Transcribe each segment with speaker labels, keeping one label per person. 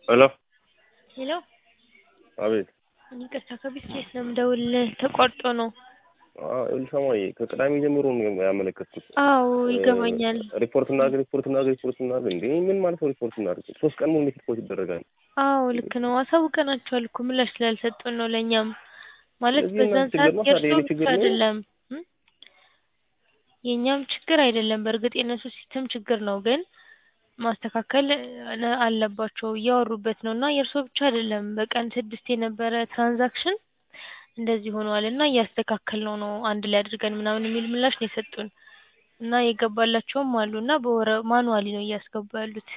Speaker 1: ሄሎ
Speaker 2: ሄሎ
Speaker 1: አቤት
Speaker 2: ይቅርታ ከቤት ቤት ነው የምደውልልህ ተቋርጦ ነው።
Speaker 1: ሰማይ ከቅዳሜ ጀምሮ ነው ያመለከትኩት።
Speaker 2: አዎ ይገባኛል።
Speaker 1: ሪፖርት እናድርግ ሪፖርት እናድርግ ሪፖርት እናድርግ እንዴ ምን ማለት ነው ሪፖርት እናድርግ? ሶስት ቀን ሙሉ ሪፖርት ይደረጋል።
Speaker 2: አዎ ልክ ነው። አሳውቀናቸዋል እኮ ምላሽ ስላልሰጡን ነው ለእኛም ማለት
Speaker 1: ስለዚህ
Speaker 2: በዛን
Speaker 1: የእናንተ
Speaker 2: ሰዓት
Speaker 1: ችግር ነው፣
Speaker 2: የእርሶ
Speaker 1: ታዲያ የኔ
Speaker 2: ብቻ
Speaker 1: ችግር ነው?
Speaker 2: አይደለም እም? የእኛም ችግር አይደለም። በእርግጥ የእነሱ ሲስተም ችግር ነው፣ ግን ማስተካከል አ- አለባቸው እያወሩበት ነው እና የእርሶ ብቻ አይደለም። በቀን ስድስት የነበረ ትራንዛክሽን እንደዚህ ሆኗል እና እያስተካከልነው ነው አንድ ላይ አድርገን ምናምን የሚል ምላሽ ነው የሰጡን እና የገባላቸውም አሉ እና በወረ ማኑዋሊ ነው እያስገቡ ያሉት።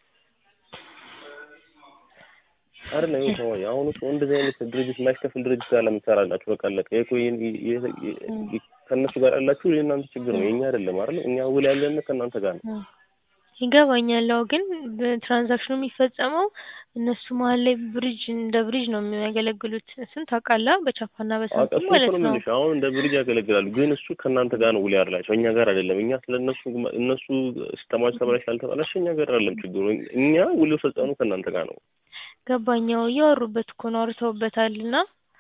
Speaker 1: አይደለም ይሄ ሰማይ አሁን እኮ እንደዚህ አይነት ድርጅት የማይከፍል ድርጅት ጋር ለምን ትሰራላችሁ? በቃ አለቀ። ይሄ እኮ ይሄን- ይሄ- ይሄ- ከእነሱ ጋር ያላችሁ የእናንተ ችግር ነው፣ የኛ አይደለም አይደል? እኛ ውል ያለን ከእናንተ ጋር ነው።
Speaker 2: እ ይገባኛል። አዎ ግን በትራንዛክሽኑ የሚፈጸመው እነሱ መሀል ላይ ብሪጅ እንደ ብሪጅ ነው የሚያገለግሉት። እሱን ታውቃለህ? በቻፓና
Speaker 1: አዎ
Speaker 2: በሳንቲም
Speaker 1: እሱ እኮ
Speaker 2: ማለት
Speaker 1: ነው
Speaker 2: ነው።
Speaker 1: የምልሽ። አሁን እንደ ብሪጅ ያገለግላሉ፣ ግን እሱ ከእናንተ ጋር ነው ውል ያላቸው፣ እኛ ጋር አይደለም። እኛ ስለ እነሱ እነሱ ሲስተማቸው ተበላሽ ያልተበላሸ እኛ ጋር አይደለም ችግሩ። እኛ ውል የፈጸምነው ከእናንተ ጋር ነው።
Speaker 2: ገባኛው እያወሩበት እኮ ነው አውርተውበታል እና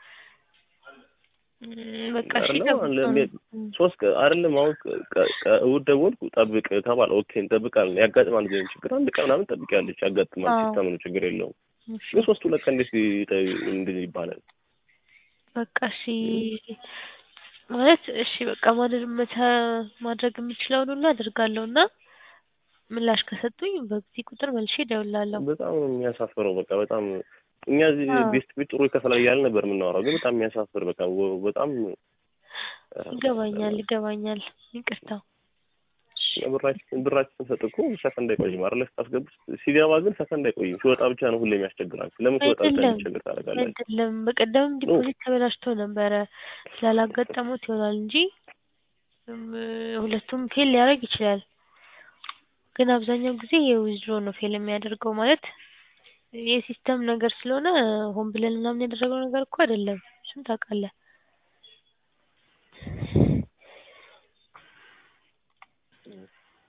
Speaker 2: እም፣ በቃ እሺ
Speaker 1: አይደለም
Speaker 2: ጠብቁ
Speaker 1: አለ
Speaker 2: ነው።
Speaker 1: ሜ-
Speaker 2: እም፣
Speaker 1: ሶስት ቀ- አይደለም አሁን ቀ- ቀ- ቀ- እሑድ ደወልኩ ጠብቅ ተባለ። ኦኬ እንጠብቃለን። ያጋጥማል ግን ችግር አንድ ቀን ምናምን ጠብቂያለሽ፣ ያጋጥማል።
Speaker 2: አዎ
Speaker 1: ሲስተም ነው ችግር የለውም።
Speaker 2: እሺ
Speaker 1: ግን ሶስት ሁለት ቀን እንዴት ይጠ- እንደዚህ ይባላል?
Speaker 2: በቃ እሺ ማለት እሺ በቃ ማድረግ መተ- ማድረግ የምችለውን ሁሉ አደርጋለሁ እና ምላሽ ከሰጡኝ በዚህ ቁጥር መልሼ እደውላለሁ።
Speaker 1: በጣም ነው የሚያሳፍረው። በቃ በጣም እኛ እዚህ
Speaker 2: አዎ
Speaker 1: ቤስት ቤት ጥሩ ይከፈላል እያልን ነበር የምናወራው፣ ግን በጣም የሚያሳፍር በቃ ወ- በጣም
Speaker 2: ይገባኛል ይገባኛል። ይቅርታ። እሺ
Speaker 1: ብራችን ብራችን ሰጥ እኮ ሰከንድ አይቆይም አይደለ? ስታስገቡ ሲገባ ግን ሰከንድ አይቆይም። ሲወጣ ብቻ ነው ሁሌ የሚያስቸግራችሁ። ለምን ሲወጣ ብቻ
Speaker 2: አይደለም
Speaker 1: የሚያስቸግር ታደርጋላችሁ?
Speaker 2: አይደለም በቀደምም
Speaker 1: ኖ
Speaker 2: ዲፖዚት ተበላሽቶ ነበረ ስላላጋጠሙት ይሆናል እንጂ እም፣ ሁለቱም ፌል ሊያደርግ ይችላል። ግን አብዛኛው ጊዜ የዊዝድሮ ነው ፌል የሚያደርገው ማለት የሲስተም ነገር ስለሆነ ሆን ብለን ምናምን ያደረገው ነገር እኮ አይደለም። እሱን ታውቃለህ።